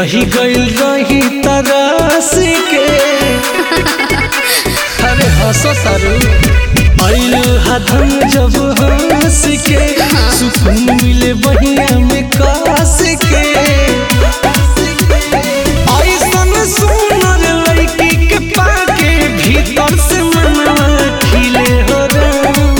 रही गइल रही तरस के अरे हंसो तारू आइल हदम जब हंस के सुकून मिले बहिया में कास के ऐसन सुनर लड़की के पाके भीतर से मनवा खिले हो राम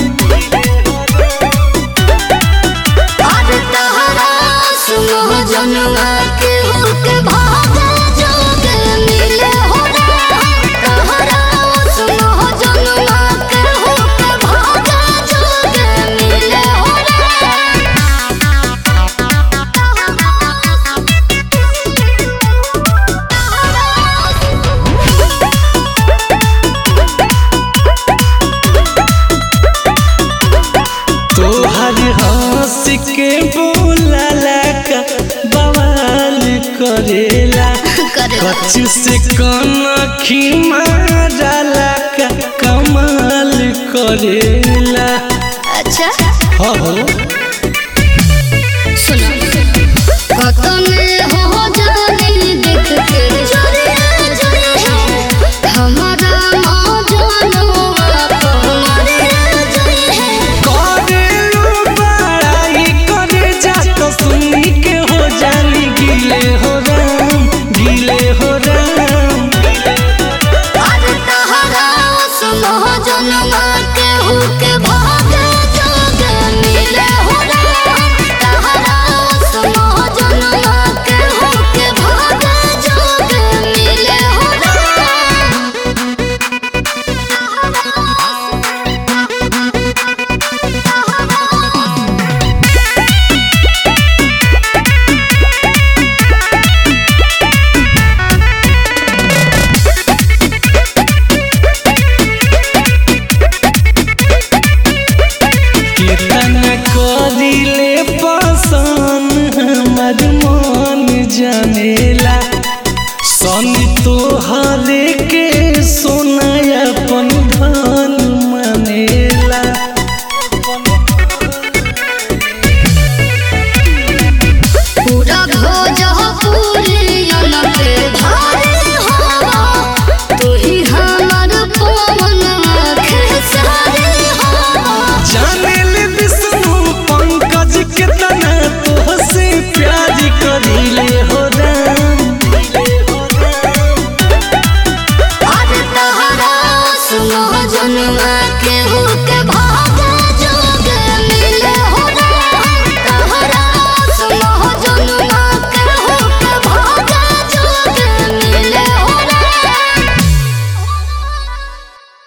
अरे तहरा सुनो जनुआ के होके भागे जोगे मिले हो तहरा सुनो जनुआ के होके भागे जोगे मिले हो तोहर हंस के बोला का बवाल करेला करे कच्छ से कनखी मारला का कमाल करेला अच्छा हो